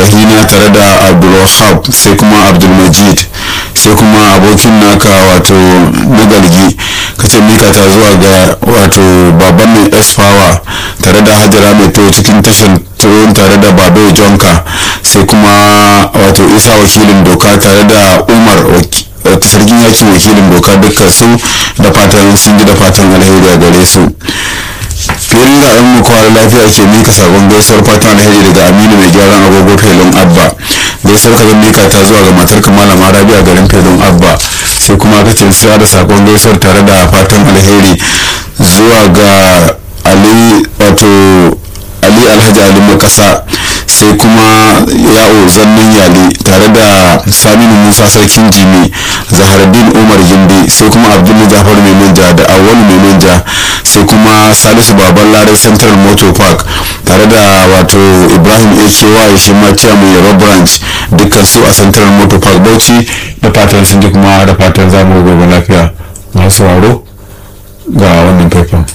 rahina tare da abdulwahab sai kuma abdulmajid sai kuma abokin naka wato nagalgi ka ce mika ta zuwa ga wato baban mai s-power tare da hajara mai to cikin tashar turon tare da babai jonka sai kuma wato isa wakilin doka tare da umar sarkin yaki wakilin doka dukkan su da fatan sun ji da fatan alheri a gare su filin zaɓen mu kawar lafiya ke mika sabon gaisuwar fatan alheri daga aminu mai gyaran agogo felon abba gaisuwar ka zan mika ta zuwa ga matar kamala marabi a garin felon abba sai kuma ka ce siya da sakon gaisuwar tare da fatan alheri zuwa ga ali wato ali alhaji ali makasa sai kuma yawo zannin yali tare da saminu musa sarkin jimi zahardin umar gindi sai kuma abdullu jafar mai manja da awwalu mai manja sai kuma salisu baban larai central motor park tare da wato ibrahim aky shi ma chairman yaro branch dukkan su a central motor park bauchi da fatan sun ji kuma da fatan zamu gobe lafiya masu sauraro ga wannan faifan